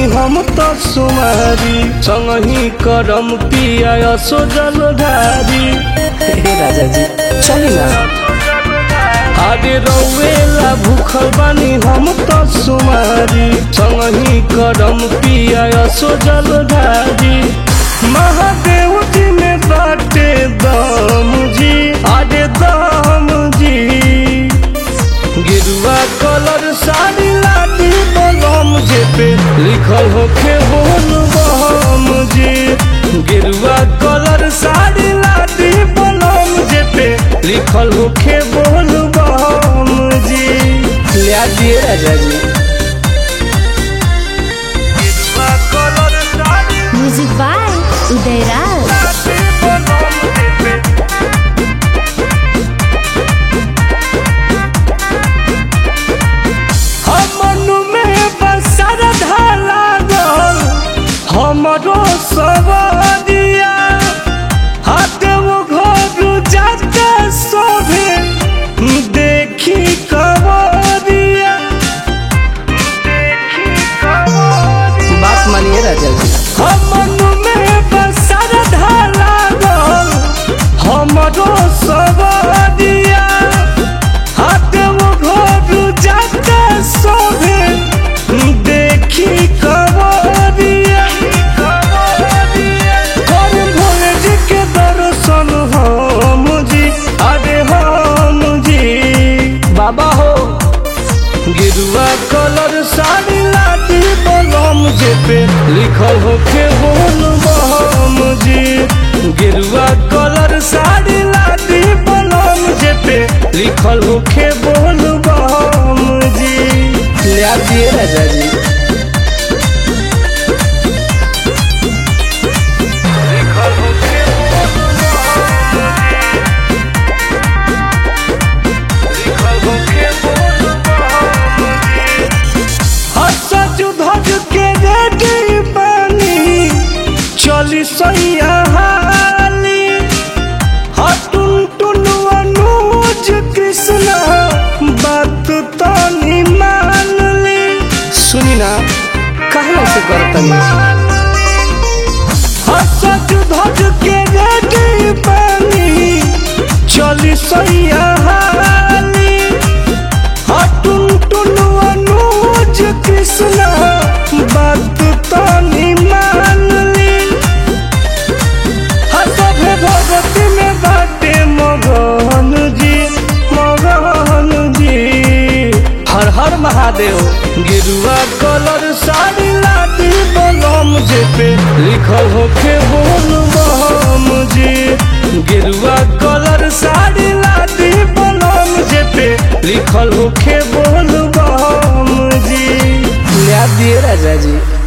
हम तो सुमारी संगही करम पिया असो जलधारी हे राजा जी चली ना आगे रौवेला भूखल बानी हम तो सुमारी संगही करम पिया असो जलधारी महादेव जी में बाटे दम जी आगे दम जी गिरुआ कलर साड़ी लाटी बलम जे पे लिखल होखे बोल बम जी गिरुआ कलर साड़ी लाटी बलम जे पे लिखल होखे बोल बम जी ले दिए राजा जी गिरुआ colour sari music by Udayraj लाटी बलम जे पे हमनु में बसर ढाला गल हमरो सवरिया हाथे वो घर जाते सोभे देखी कवरिया देखी कवरिया बात मानिए राजा जी हमनु में बसर ढाला गल हमरो सवरिया हाथे वो घर जाते सोभे देखी कवरिया कर भोले जी के दर्शन हम जी अरे हम जी बाबा हो गिरुआ कलर साड़ी लाटी बलम जे पे लिखल होखे बोल बम जी गिरुआ कलर साड़ी लाटी बलम जे पे लिखल होखे बोल बम जी ले दिए राजा जी लिखल होखे लिखल होखे बोल बम जी हसज धज के रेडी पानी चली सैया हाली हटुन टुन अनुज कृष्ण बात तनी मान ली सुनी ना काहे ऐसे करतनी हसज धज के रेडी पानी चली सैया हाली हटुन टुन अनुज कृष्ण बात तनी मान ली हसभे भगती में बाटे मगन जी मगन जी हर हर महादेव गिरुआ कलर साड़ी लाटी बलम जे पे लिखल होखे बोल बम जी गिरुआ कलर साड़ी लाटी बलम जे पे लिखल होखे बोल बम जी ले दिए राजा जी